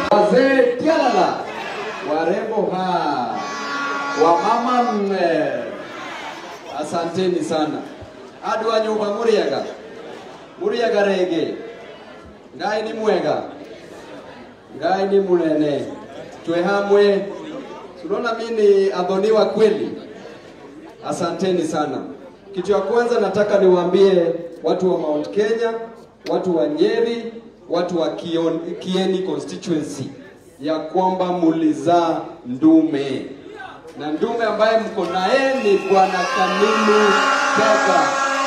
wazee tialala, warembo ha, wamama mme, asanteni sana. Adwa nyumba muriaga muriaga rege ngai ni mwega ngai ni munene twe hamwe tunaona mi ni adhoni wa kweli asanteni sana kitu ya kwanza nataka niwaambie watu wa mount kenya watu wa nyeri watu wa Kion, kieni constituency ya kwamba mulizaa ndume na ndume ambaye mko naye ni bwana kanimu kaka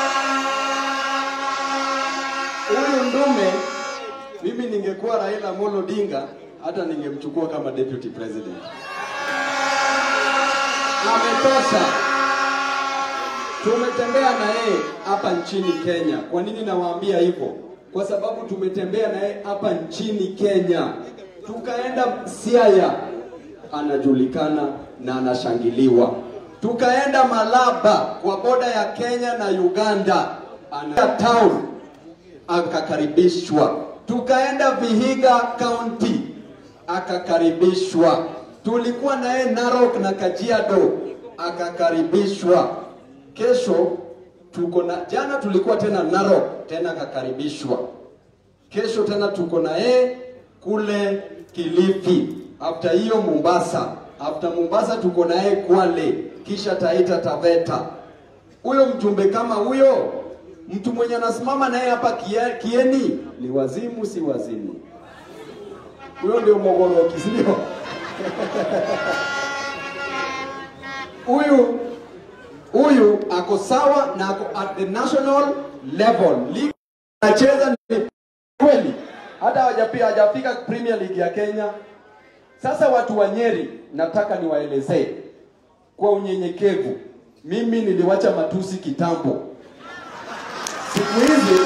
huyu ndume mimi ningekuwa Raila Amolo Odinga hata ningemchukua kama deputy president. Ametosha. Tumetembea na yeye hapa nchini Kenya. Kwa nini nawaambia hivyo? Kwa sababu tumetembea na yeye hapa nchini Kenya, tukaenda Siaya, anajulikana na anashangiliwa. Tukaenda Malaba kwa boda ya Kenya na Uganda, ana town akakaribishwa. Tukaenda Vihiga County akakaribishwa. Tulikuwa naye Narok na Kajiado akakaribishwa. Kesho tuko na jana tulikuwa tena Narok tena akakaribishwa. Kesho tena tuko na yeye kule Kilifi. After hiyo Mombasa. After Mombasa tuko na yeye Kwale, kisha Taita Taveta. Huyo mjumbe kama huyo mtu mwenye anasimama naye hapa kie- Kieni ni wazimu, si wazimu? Huyo ndio Mogoloki, si ndio? Huyu huyu ako sawa na ako at the national level. League anacheza ni kweli, hata hawajapia hajafika Premier League ya Kenya. Sasa watu wa Nyeri, nataka niwaelezee kwa unyenyekevu, mimi niliwacha matusi kitambo siku hizi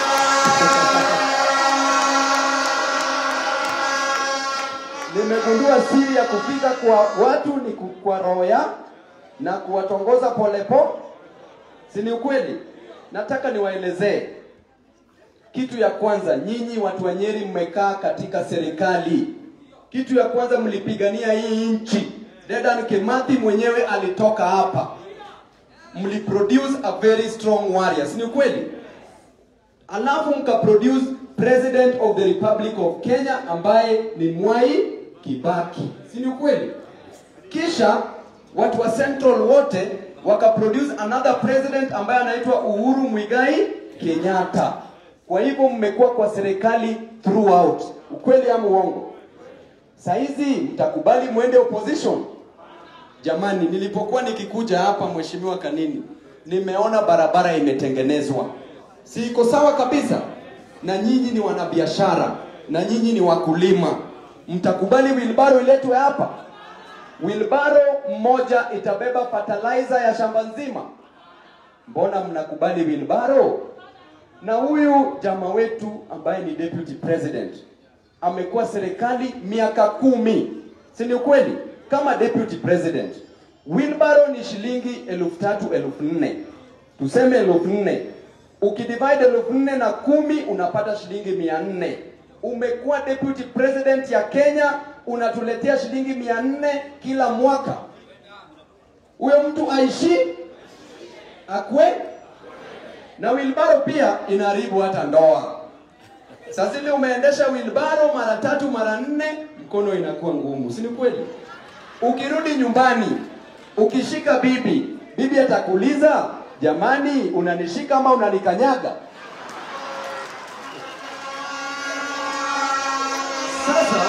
nimegundua siri ya kufika kwa watu ni ku- kwa roho ya na kuwatongoza polepo, si ni ukweli? Nataka niwaelezee kitu ya kwanza. Nyinyi watu wa Nyeri mmekaa katika serikali, kitu ya kwanza mlipigania hii nchi. Dedan Kimathi mwenyewe alitoka hapa, mliproduce a very strong warrior, si ni ukweli? alafu mkaproduce president of the republic of Kenya ambaye ni Mwai Kibaki, si ni ukweli? Kisha watu wa Central wote wakaproduce another president ambaye anaitwa Uhuru Muigai Kenyatta. Kwa hivyo mmekuwa kwa serikali throughout, ukweli ama uongo? Saizi mtakubali mwende opposition? Jamani, nilipokuwa nikikuja hapa, mheshimiwa Kanini, nimeona barabara imetengenezwa, si iko sawa kabisa? Na nyinyi ni wanabiashara na nyinyi ni wakulima, mtakubali wilbaro iletwe hapa? Wilbaro mmoja itabeba fertilizer ya shamba nzima? Mbona mnakubali wilbaro? Na huyu jamaa wetu ambaye ni deputy president amekuwa serikali miaka kumi, si ni ukweli? Kama deputy president, wheelbarrow ni shilingi elfu tatu elfu nne tuseme elfu nne ukidivide elfu nne na kumi unapata shilingi mia nne Umekuwa deputy president ya Kenya, unatuletea shilingi mia nne kila mwaka. Huyo mtu aishi akwe na wilbaro pia inaharibu hata ndoa. Sasa ile umeendesha wilbaro mara tatu mara nne, mkono inakuwa ngumu, si ni kweli? Ukirudi nyumbani ukishika bibi, bibi atakuuliza jamani, unanishika ama unanikanyaga? Sasa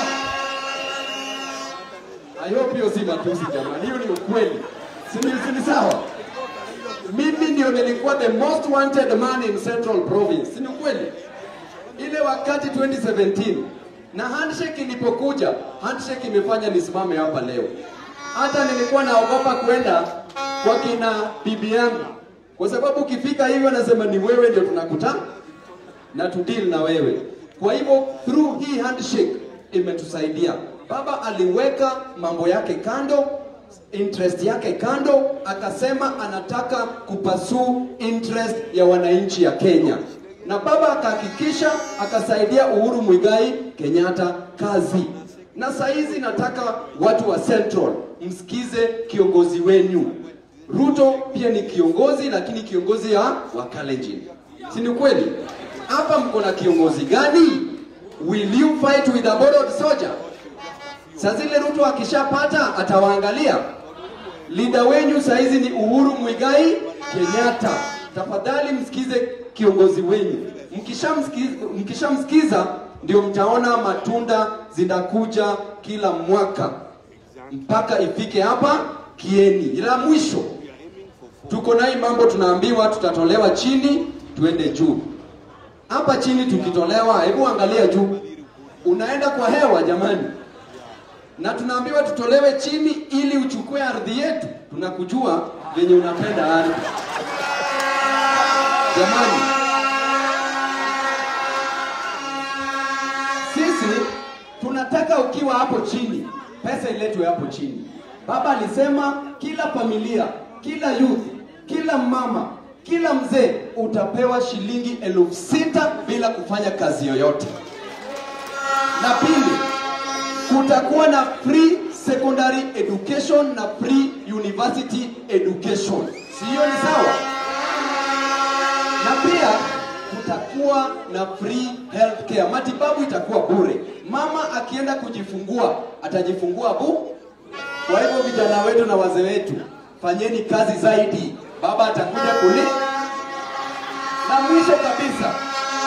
I hope hiyo si matusi jamani, hiyo ni ukweli, si ni si ni sawa? Mimi ndio nilikuwa the most wanted man in Central Province, si ni ukweli? Ile wakati 2017 na handshake ilipokuja, handshake imefanya nisimame hapa leo. Hata nilikuwa naogopa kwenda kwa kina bibi yangu, kwa sababu ukifika hivyo anasema ni wewe ndio tunakutana na tudeal na wewe. Kwa hivyo through hii handshake imetusaidia. Baba aliweka mambo yake kando, interest yake kando, akasema anataka kupasuu interest ya wananchi ya Kenya, na baba akahakikisha akasaidia Uhuru Muigai Kenyatta kazi. Na saa hizi nataka watu wa Central msikize kiongozi wenyu. Ruto pia ni kiongozi, lakini kiongozi ya Wakalenjin, si ni kweli? Hapa mko na kiongozi gani? Will you fight with a borrowed soldier? Saa zile Ruto akishapata atawaangalia. Lida wenyu saa hizi ni Uhuru Muigai Kenyatta. Tafadhali msikize kiongozi wenyu. Mkishamsikiza mkishamsikiza ndio mtaona matunda zinakuja kila mwaka mpaka ifike hapa Kieni. La mwisho tuko na hii mambo tunaambiwa tutatolewa chini tuende juu. Hapa chini tukitolewa, hebu angalia juu, unaenda kwa hewa jamani na tunaambiwa tutolewe chini ili uchukue ardhi yetu. Tunakujua venye unapenda ardhi jamani. Sisi tunataka ukiwa hapo chini, pesa iletwe hapo chini. Baba alisema kila familia, kila youth, kila mama, kila mzee utapewa shilingi elfu sita bila kufanya kazi yoyote. Na pili, kutakuwa na free secondary education na free university education. Si hiyo ni sawa? Na pia kutakuwa na free healthcare, matibabu itakuwa bure. Mama akienda kujifungua atajifungua bu. Kwa hivyo vijana wetu na wazee wetu, fanyeni kazi zaidi, baba atakuja kuli. Na mwisho kabisa,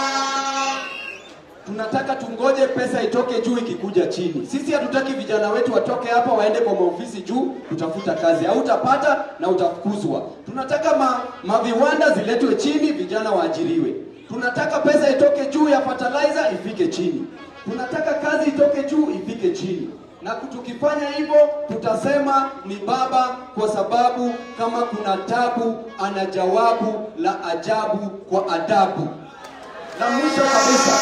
tunataka tungoje pesa itoke juu ikikuja chini. Sisi hatutaki vijana wetu watoke hapa waende kwa maofisi juu kutafuta kazi, hautapata na utafukuzwa. Tunataka ma, maviwanda ziletwe chini, vijana waajiriwe. Tunataka pesa itoke juu ya fertilizer ifike chini. Tunataka kazi itoke juu ifike chini, na tukifanya hivyo tutasema ni baba, kwa sababu kama kuna tabu ana jawabu la ajabu kwa adabu. Na mwisho kabisa,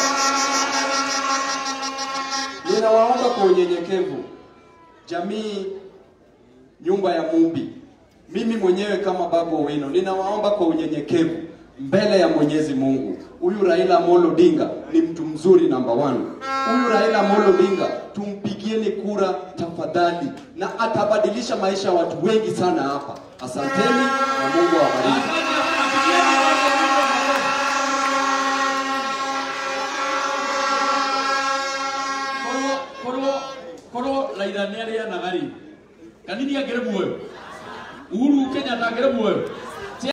ninawaomba kwa unyenyekevu, jamii, nyumba ya Mumbi, mimi mwenyewe kama Babu Owino, ninawaomba kwa unyenyekevu mbele ya Mwenyezi Mungu, huyu Raila Amolo Odinga ni mtu mzuri namba one. Huyu Raila Amolo Odinga tumpigieni kura tafadhali, na atabadilisha maisha ya watu wengi sana hapa. Asanteni na Mungu awabariki. korwo korwo korwo raitha nä arä anaga rä kanini angä rä muoyo uhuru kenyatta angä rä muoyo